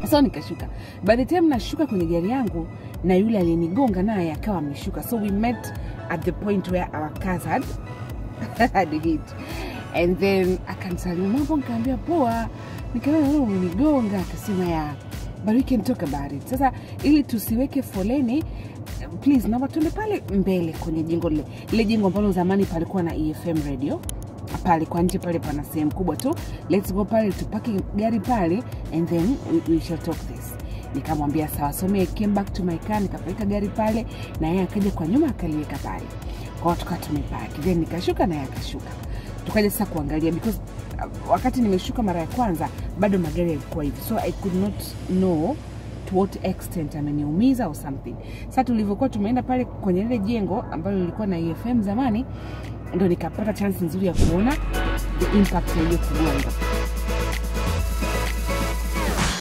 so nikashuka by the time nashuka kwenye gari yangu na yule aliyenigonga naye akawa ameshuka so we met at the point where our cars had, had hit and then akanisalimia mambo nikaambia poa nikaona wewe umenigonga akasema ya but we can talk about it sasa ili tusiweke foleni please naomba tuende pale mbele kwenye jengo lile lile jengo ambalo zamani palikuwa na efm radio pale kwa nje pale pana sehemu kubwa tu let's go pale tupaki gari pale and then we, we shall talk this nikamwambia sawa so me I came back to my car nikapeleka gari pale na yeye akaja kwa nyuma akaliweka pale kwao tukawa tumepaki then nikashuka na yeye akashuka tukaja sasa kuangalia because uh, wakati nimeshuka mara ya kwanza bado magari yalikuwa hivi so i could not know to what extent ameniumiza or something sasa tulivyokuwa tumeenda pale kwenye lile jengo ambalo lilikuwa na efm zamani ndo nikapata chance nzuri ya kuona the impact ya hiyo kugonga